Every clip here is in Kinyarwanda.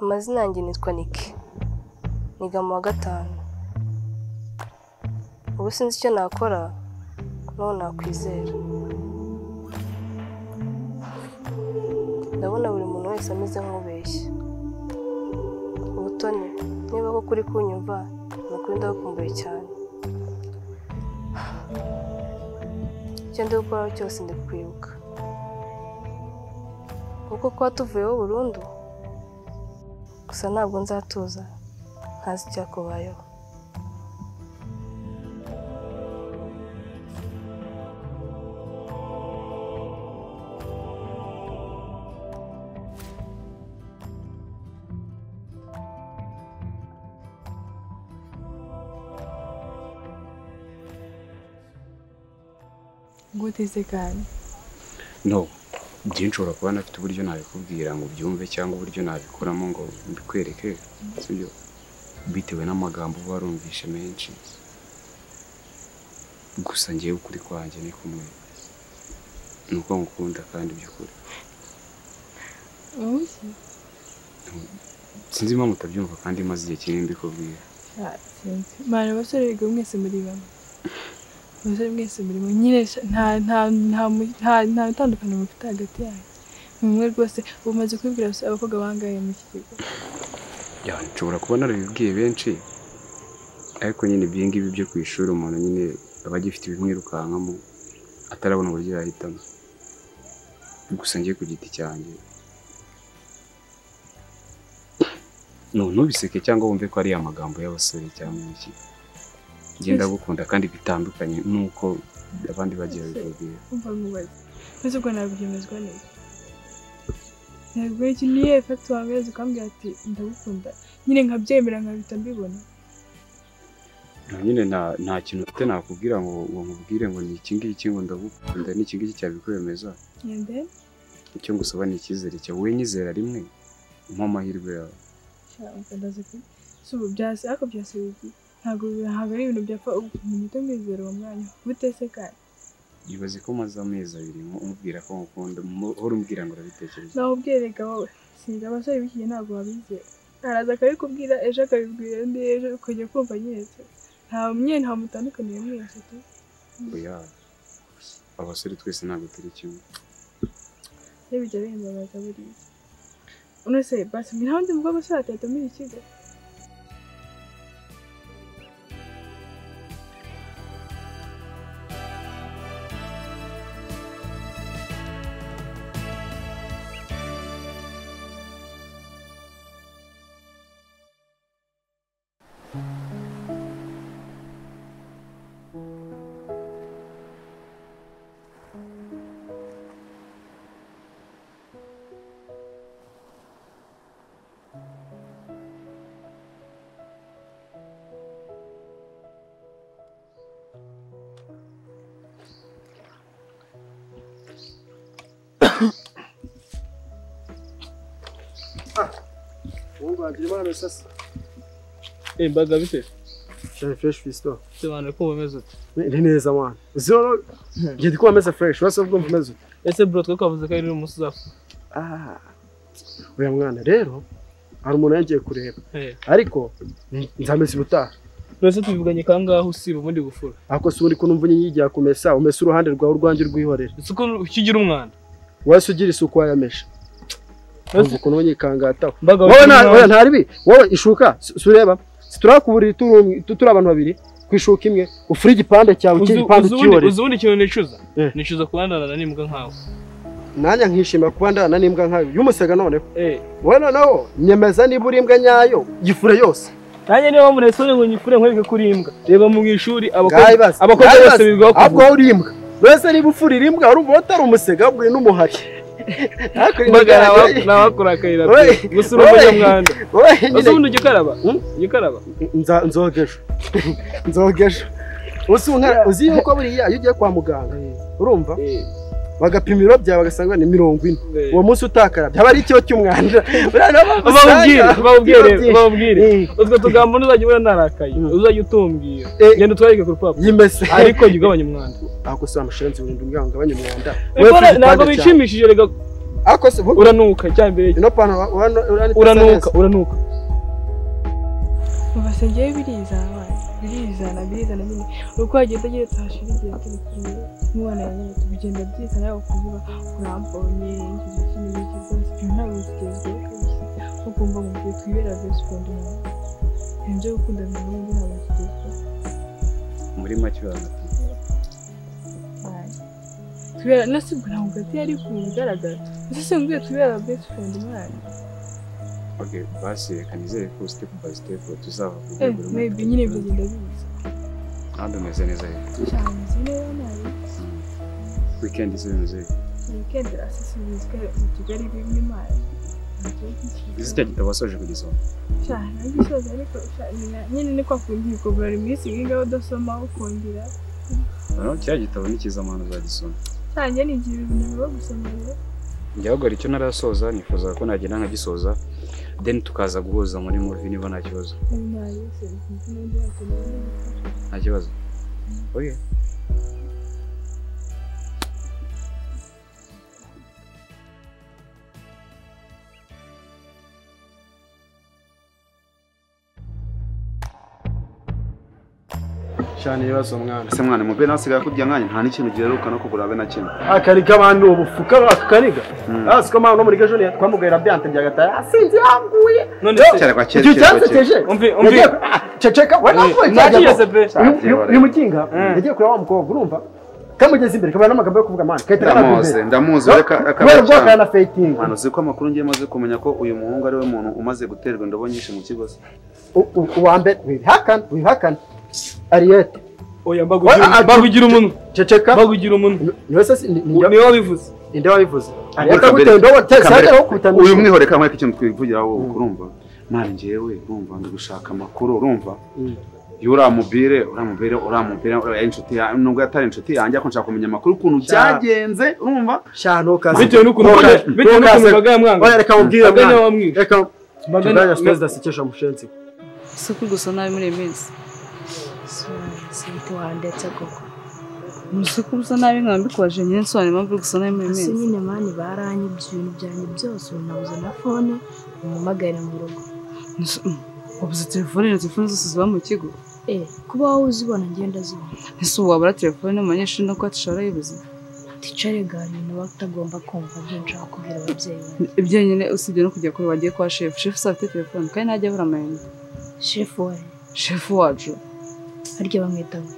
amazina yanjye nitwa Niki niga mu wa gatanu ubu sinzi icyo nakora n'uwo nakwizera ndabona buri muntu wese ameze nk'ubeshya ubutoni niba ko kuri kunyumva ni ukuri ndagukumbuye cyane icyo ndi gukoraho cyose ndi kwibuka kuko kuba tuvuyeho burundu gusa ntabwo nzatuza ntazi icyakubayeho Good is the gun. no byinshi ushobora kuba nafite uburyo nabikubwira ngo ubyumve cyangwa uburyo nabikuramo ngo mbikwereke sibyo bitewe n'amagambo uba warumvishe menshi gusa ngewe ukuri kwanjye ni kumwe ni uko ngukunda kandi by'ukuri Uzi? sinzi impamvu utabyumva kandi maze igihe kinini mbikubwira Ah, sinzi. Mwana abasore biga mwese muri bamwe. Abasore mwese muri bamwe. Nyine sha- nta nta nta mu- nta nta itandukaniro mufite hagati yanyu. Ni mwe rwose ubu maze kwibwira se abakobwa bangaye mu iki kigo. Ya, nshobora kuba narabibwiye benshi ariko nyine ibyo ngibi byo ku ishuri umuntu nyine aba agifite ibimwirukankamo atarabona uburyo yahitamo gusa ngiye ku giti cyanjye No, ntubiseke cyangwa wumve ko ari amagambo y'abasore cyangwa iki genda gukunda kandi bitandukanye n'uko abandi bagiye babibabwira Umva mubaze. Maze ubwo nabyemezwa neza. Ntabwo iki niye fata wangeze ukambwira ati ndagukunda. Nyine nkabyemera nkabita mbibona. nyine nta nta kintu ufite nakubwira ngo ngo nkubwire ngo ni iki ngiki ngo ndagukunda ni iki ngiki cyabikwemeza And then icyo ngusaba ni icyizere cyawe wowe nyizera rimwe umpe amahirwe yawe ndaza pe si ubu byase ariko byase bibi ntabwo bibi- ntabwo ari ibintu byapfa umuntu mwizera uwo mwanya bute se kandi yibaze ko maze amezi abiri mu- umubwira ko ngukunda mu- uhora umbwira ngo urabitekereza nawe ubwirega wowe sinzi abasore b'ikigihe ntabwo babizera araza akabikubwira ejo akabibwira undi ejo ukajya kumva nyine se nta mwe nta mutandukaniye mwese pe oya abasore twese ntabwo turi kimwe iyo bijya bihimbabaza buriya uno se basi ni handi mubwo abasore batahita muri iki kigo ubu rwanda urimo urabisasa Eh, mbaga bite shari fureshi fisito sobanura ko umeze ute ni neza mwana uzi rero ngiye ndi kuba meze fureshi urasa ubwo mvumeze ute ese bro twe twavuze ko ari umunsi uzapfa uriya mwana rero hari umuntu yagiye kureba Eh, ariko nzameze ubutaha twese tubivuganye kangahe usiba ubundi gufura ariko si uri kunumva inyigiya kumesa umesa uruhande rwawe urwanjye rwihorere isuku ukigira umwanda wese ugira isuku wayamesha Wese- wumva ukuntu unyikangataho mbaga wowe nta- oya, nta nta ribi wowe ishuka si si ureba si turi ku buriri turi umwe- tu- turi abantu babiri ku ishuka imwe ufure igipande cyawe igipande cyihorere uzi ubundi kintu nicuza Eh. nicuza kubandana n'imbwa nkawe nanjye nkishimira kuba ndana n'imbwa nkayo y'umusega noneho Eh, wowe noneho nyemeza niba uri imbwa nyayo yifure yose nanjye niba muri sore ngo nyifure nkwereke kuri imbwa reba mu ishuri abakobwa Bwayibaze, abakobwa bwayibaze. bose bigaho Ahubwo wowe uri imbwa mbese niba ufurira imbwa urumva utari umusega ahubwo uri n'umuhari Hakurya mbaga yawe- nabakora akayira Oye. gusa uri umunyamwanda wowe ese nyine ubundi ujya ukaraba Hmm? ujya ukaraba Nza- nzogeje nzogeje uzi unka- uzi yuko buriya iyo ugiye kwa muganga urumva Eh, bagapima ibiro byawe bagasanga ni mirongo ine eh. uwo munsi utakarabye aba ari ikibo cy'umwanda Buriya nabo bababwire usanga- bababwire Bababwire. bababwire Eh, utwo tugambo ntuzajya ubona narakaye Mm. uzajya utumbwira Eh. genda utwarike ku rupapuro yimese ariko jya ugabanya umwanda ako se wa mushiranzi wirinda umuryango ugabanya umwanda Ariko Wowe ufite ntabwo igipande cyawe. bishimishije reka ariko se ubu uranuka icyambere ino pantaro urano- uranitse uranuka neza. uranuka Mama se njyewe birizana birizana birizana nyine uko wagenda ugeretse hashira igihe turi kumwe umwana yanjye tugenda byizana yaba kuvuga urambonye ingizi kinini rwose ibyo ntabwo bigezweho ugomba mu gihe twibera best friend umuntu ibyo byo gukunda umuntu w'undi ntabwo bigezweho muri make urahagati tubera nasibwo ntabwo gati yari ku bigaragara ese si mbwiye tubera best friend umwana oke basi reka nizere ko sitepu bayi sitepu tuzava ku eh rwego rumwe maybe nyine bigenda biza kandi umeze neza rero cyane nzi neza nabi wikendi zose weekend asesibizwe mu kigali birimo imana izita kitabasoje kugeza ubu cyane gisoza ariko sha, nyina- nyine ni kwa kundi ukabura buri minsi ngiga udasoma ukongera noneho kiriya gitabo n'ikizamano uzagisoma cyane ni igihe ibintu biba gusoma rero igihagarara icyo narasoza nifuza ko nagenda nkagisoza deni tukaza guhuza muri muvi niba nta kibazo ibi nta yose sinzi n'undi wakenera n'ibindi. nta kibazo oye cyane ibibazo mwana ese mwana mu bene hasigaye akubye nkanya nta n'ikintu giheruka no kugura abe na kimwe akari k'abantu ubufuka akakariga asiko mwana no muri ejo ni twamugaira byante bya gataya asinzi yanguye none se cyane kwa kera icyo cyane cyansekeje Umvi, umvi. ceceka nakiyeze pe uyu mukinga yagiye kureba wa mukobwa urumva kamugeze imbere kabana n'amagambo yo kuvuga mwana kahita ndamuzi ndamuzi we ka- akaba kubera ubwoko cyane yana feyitingi mwana uzi ko amakuru ngiye maze kumenya ko uyu muhungu ari we muntu umaze guterwa indobo nyinshi mu kigo se uwa mbere wibihakana wibihakana ariyete oya Oya, mbagugira ah, mbagugira umunwa ceceka mbagugira umunwa niwe se si- ni- ni- niwe wabivuze ninde wabivuze Kamere- ariyete aguteye indobo te- Kamere- sajya wokubita uyu mwihore kamwe ariko ikintu twivugira wowe urumva mwana njyewe urumva ndi gushaka amakuru urumva Mm. iyo uramubire uramubire uramubire uriya inshuti yawe nubwo atari inshuti yanjye ariko nshaka kumenya amakuru ukuntu byagenze urumva shano kazi bitewe n'ukuntu Ntukaze- bitewe n'ukuntu ntukaze. imbaga yamwanga oya reka mubwire imbaga mwana yamwira reka Mbaga- tudajya sitozi dasekesha mushenzi si uko gusa nabi muri iyi minsi sinzi wandetse koko ni si uko usa nabi nkaba mbikubaje nyine nsobanura impamvu uri gusa nabi muri iyi hasi minsi nyine mani baranyibye ibintu byanjye byose ubu nabuze na fone umumagare mu rugo Ni se- mm, wabuze telefone na telefone zose ziba mu kigo eh kuba wowe uzibona ngenda zibona ese ubu wabura telefone mu banyeshuri no kuba dushobora yibuze ticare gari ibintu baba utagomba kumva ibyo nshaka kubwira ababyeyi bawe ibyo nyine usibye no kujya kure wagiye kwa shefu shefu se afite telefone kandi ntajya abura amayinite shefu wawe shefu wacu harya bamwita ngo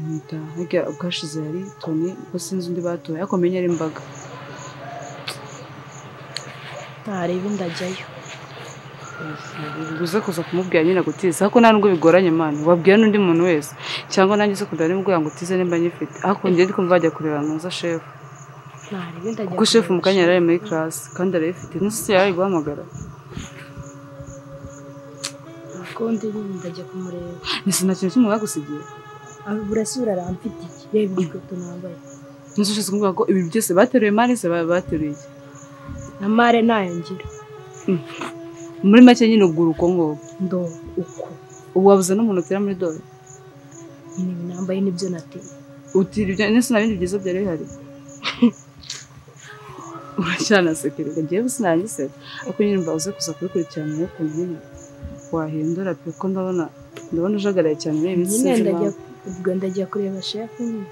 mwita hirya ubwashize yari toni ubwo sinzi undi batoye ariko menya ari imbaga ntareba ndajyayo uze kuza kumubwira nyine agutize ariko nta nubwo bigoranye mani wabwira n'undi muntu wese cyangwa nanjye se kugira nimubwira ngo utize nimba nyifite ariko njye ndi kumva bajya kureba ntuza shefu ntareba ndajyayo kuko shefu mu kanya yari ari muri karasi kandi arayifite n'isi yari ari guhamagara akundi nyine ndajya kumureba ese nta kintu kimwe bagusigiye burasubira aramfite iki reba inkweto nambaye ntuzi ushize kumbwira ko ibintu byose bateruye mani se ba- bateruye iki na mare ntayongera muri make nyine ugura uko nguko ndo uko ubu wabuze n'umuntu utera muri dore nyine ibi nambaye nibyo nateye utira ibyo ndetse nta bindi byiza byari bihari uracyanasekererwa ngewe gusa nangisera ariko nyine mba uze kuza kubikurikirana urebe ukuntu nyine wahindura pe ko ndabona ndabona ujagaraye cyane muri iyi minsi nyine sinzi ndajya impamvu. ubwo ndajya kureba shefu nyine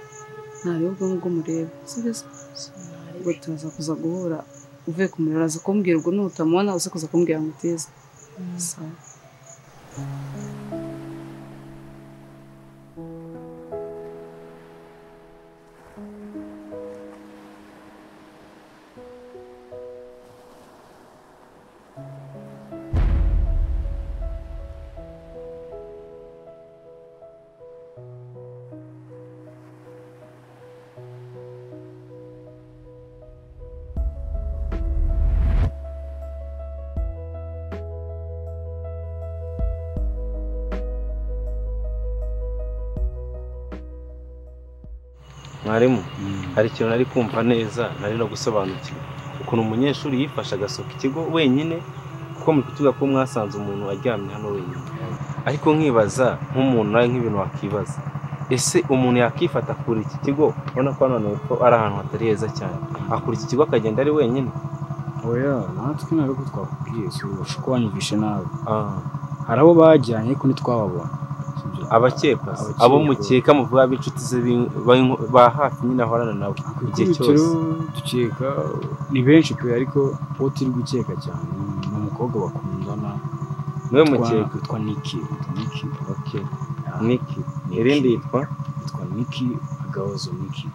ntarebe ubwo ngubwo mureba sibyo se ubwo Sinareba. turaza kuza guhura uvuye kumureba uraza kumbwira ubwo nutamubona uze kuza kumbwira ngo utize sawa mwarimu hari ikintu nari kumva neza nari no gusobanukirwa ukuntu umunyeshuri yifashe agasohoka ikigo wenyine kuko muri kutuvuga ko mwasanze umuntu aryamye hano wenyine ariko nkibaza nk'umuntu nawe nk'ibintu wakibaza ese umuntu yakifata kuri iki kigo ubona ko hano hepfo ari ahantu hatari heza cyane akura iki kigo akagenda ari wenyine oya natwe ntabwo twakubwiye si ubusha ko wanyumvishe nabi Ah, hari abo bajyanye ko ntitwababona abakekwa se? Abakekwa. abo mukeka muvuga b'inshuti ze b'in- b'in- ba hafi nyine ahorana nabo igihe ikikiro cyose dukeka ni benshi pe ariko uwo turi gukeka cyane ni umukobwa bakundana niwe Witwa- mukeka witwa niki witwa niki okay. Ah, niki Niki. irindi yitwa witwa niki agahozo niki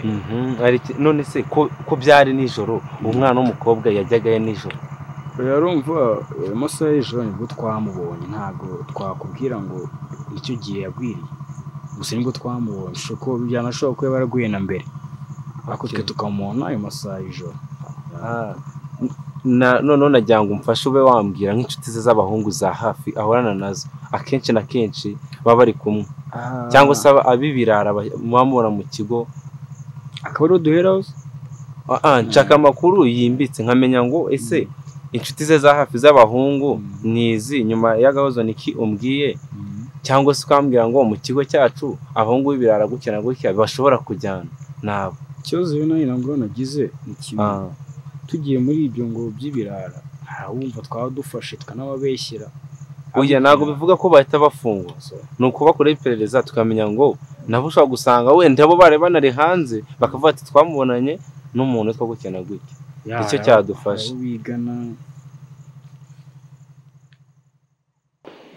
Mhm, ari iki- none se ko ko byari nijoro umwana w'umukobwa yajyagayo nijoro rero urumva eh, amasaha y'ijoro nibwo twamubonye ntabwo twakubwira ngo icyo gihe yagwiriye gusa nibwo twamubonye ushobora kuba byanashoboka ko yaba yaraguye na mbere ariko twe tukamubona ayo masaha y'ijoro Ah, na noneho nagira ngo umfashe ube wambwira nk'inshuti ze z'abahungu za hafi ahorana nazo akenshi na kenshi baba bari kumwe cyangwa se aba- ab'ibirara ba- muba mubona mu kigo akaba ariho duheraho se? Ah, ah, nshaka amakuru yimbitse nkamenya ngo ese inshuti ze za hafi z'abahungu Mm. ni izi nyuma y'agahozo niki umbwiye cyangwa se ukambwira ngo mu kigo cyacu abahungu b'ibirara gutya na gutya bashobora kujyana nabo ikibazo rero nawe ntabwo nagize ni kimwe Ah, tugiye muri ibyo ngo by'ibirara hari abumva twaba dufashe tukanababeshyera oya ntabwo bivuga ko bahita bafungwa ni ukuba kure iperereza tukamenya ngo nabo ushobora gusanga wenda bo bari banari hanze bakavuga ati twamubonanye n'umuntu witwa gutya na gutya nicyo cyadufasha bigana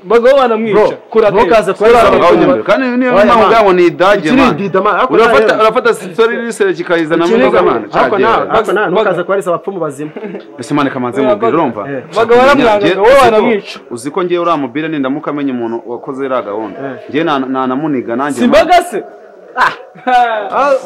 bagabo banamwica Bro, kuratera ntukaze Abagabo kurara nyamara. kandi niyo Oya, mpamvu ubwabo ni idage man. ikirindida ma ariko urafata nawe- urafata sitori n'isere kikayizana mu ikirindida, nzoga man ariko nawe- cyagera ariko nawe ntukaze kubarisa abapfumu bazima ese man kamanze mu biro urumva Eh. bagabo baramwangaga wowe Uzi ko- banamwica uzi ko ngiye uriya mubire nindamuka amenya umuntu wakoze iriya gahunda Eh. ngiye na- nanamuniga nanjye si man. mbaga se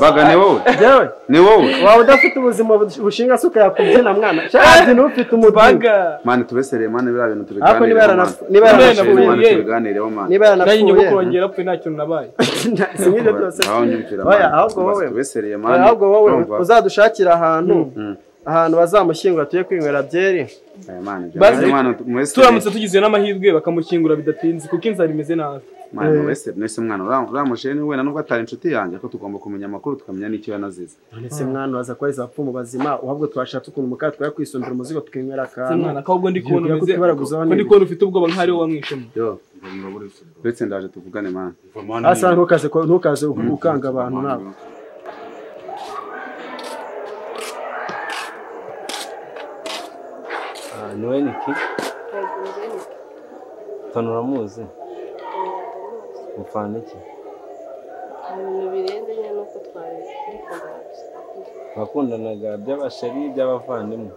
baga ni wowe yewe ni wowe waba udafite ubuzima bush- bushinga se ukayakubyina mwana shaka ufite umutwe mbaga mani tubesereye mani biriya bintu Ariko niba tubiganireho yarana- man. niba Mani, yaranafungiye- mani, tubiganireho man. niba nanjye njye yaranafuye kurongera apfuye nta kintu nabaye si nk'ibyo byose Nawe unyumvira, man. Oya, ahubwo Tubaze wowe- tubesereye man. ahubwo wowe Urumva? uzadushakira ahantu Mm. ahantu bazamushyingura tujye kwinywera byeri Oya, man, Bazi- jya- man, muwesere- turamutse tugize n'amahirwe bakamukingura bidatinze kuko inzara imeze nabi man, muwesere. Mwese mwana uriya- uriya mushene we na nubwo atari inshuti yanjye ko tugomba kumenya amakuru tukamenya n'icyo yanazize ndetse mwana uraza kubarisa abapfumu bazima uhabwo twashatse ukuntu mukara twakwisumbira umuzigo tukinywera si mwana akantu ko ahubwo ndi kubona Yego, umeze kuko baraguzaho ko ndi n'ibi. kubona ufite ubwoba nk'ariwe wamwishemo uretse ndaje tuvugane mani asa ntukaze ko- ntukaze ukanga abantu nawe Ah, niwe niki tanu uramuzi upfana iki birenze nyine nuko twari dukundana gusa bakundanaga by'abasheri by'abavandimwe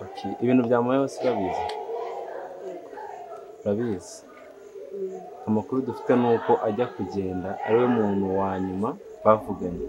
Okay, ibintu byamuyeho si urabizi urabizi amakuru dufite ni uko ajya kugenda ari we muntu wa nyuma bavuganye